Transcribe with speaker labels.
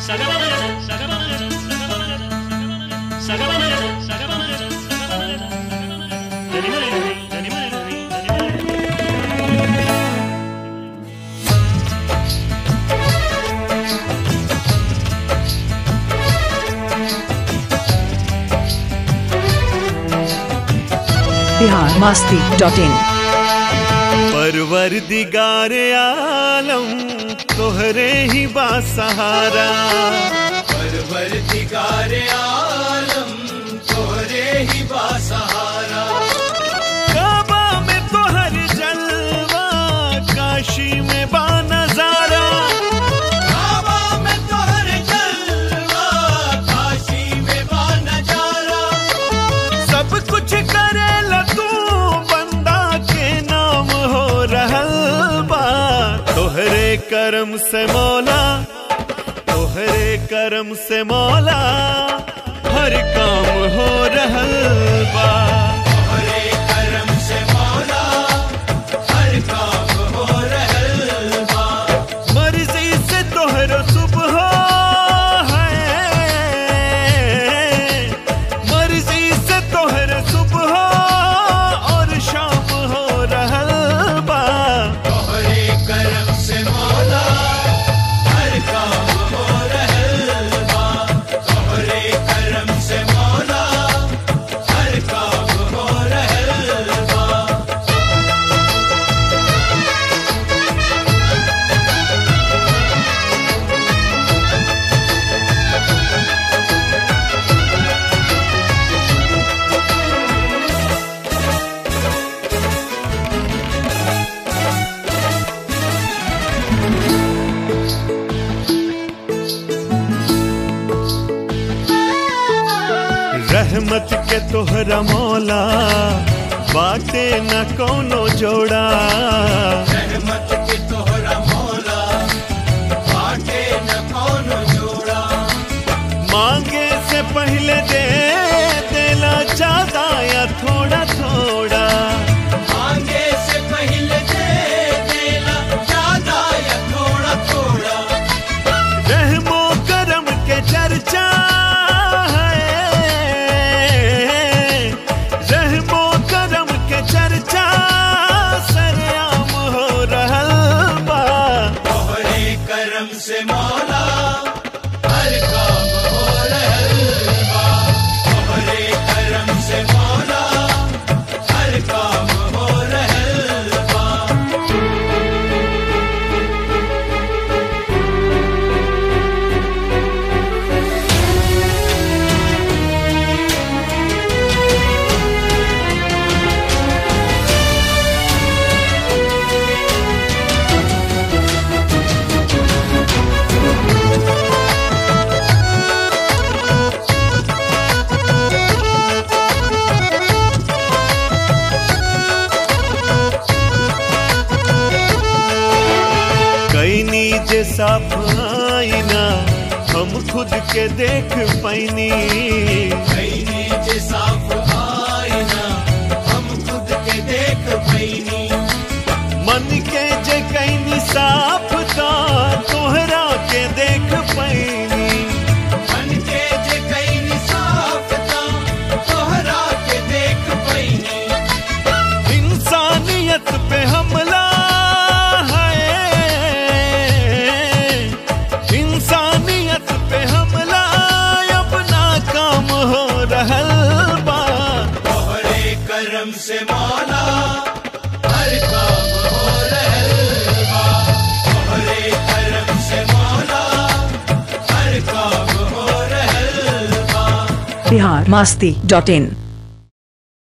Speaker 1: Bihar Masti dot in
Speaker 2: परवर दिगार आलम तोहरे ही बासहारा
Speaker 3: परवर दिगार आलम तोरे ही बासहारा
Speaker 2: काबा में तोहर जलवा काशी में बा नजारा
Speaker 3: काबा में तोहर जलवा काशी में बा नजारा
Speaker 2: सब कुछ करेला तू बंदा के नाम हो रहल बा तोहरे करम से मौला तोहरे करम से मौला हर काम हो रहल बा
Speaker 3: हरे करम से मौला हर काम हो रहल बा
Speaker 2: मर्जी से तोहरो सुबह है मर्जी से तोहर सुबह और शाम हो रहल बा
Speaker 3: हरे करम से मौला हर काम हो रहल बा हरे करम से मौला हर काम हो रहल बा
Speaker 2: रहमत के तोहरा मौला बाटे न कोनो जोड़ा
Speaker 3: रहमत के तोहरा मौला बाटे न कौनो जोड़ा
Speaker 2: मांगे से पहले दे देला ज्यादा या थोड़ा थोड़ा
Speaker 3: मांगे से पहले दे देला ज्यादा या थोड़ा थोड़ा
Speaker 2: रहमो करम के चर्चा है रहमो करम के चर्चा सरेआम हो रहल बा
Speaker 3: तोहरे करम से मौला हर काम हो रहल बा तोहरे करम से मौला हर काम हो रहल बा
Speaker 2: कैनी जे साफ आईना हम खुद के देख पैनी
Speaker 3: कैनी जे साफ आईना हम खुद के देख पैनी
Speaker 2: मन के जे कैनी साफ ता तोहरा के देख पैनी
Speaker 3: मन के जे कैनी साफ ता तोहरा के देख पैनी
Speaker 2: इंसानियत पे हमला है इंसानियत पे हमला अपना काम हो रहल बा
Speaker 3: तोहरे करम से मौला हर काम हो रहल बा तोहरे करम से मौला हर काम हो रहल बा
Speaker 1: बिहार मस्ती डॉट इन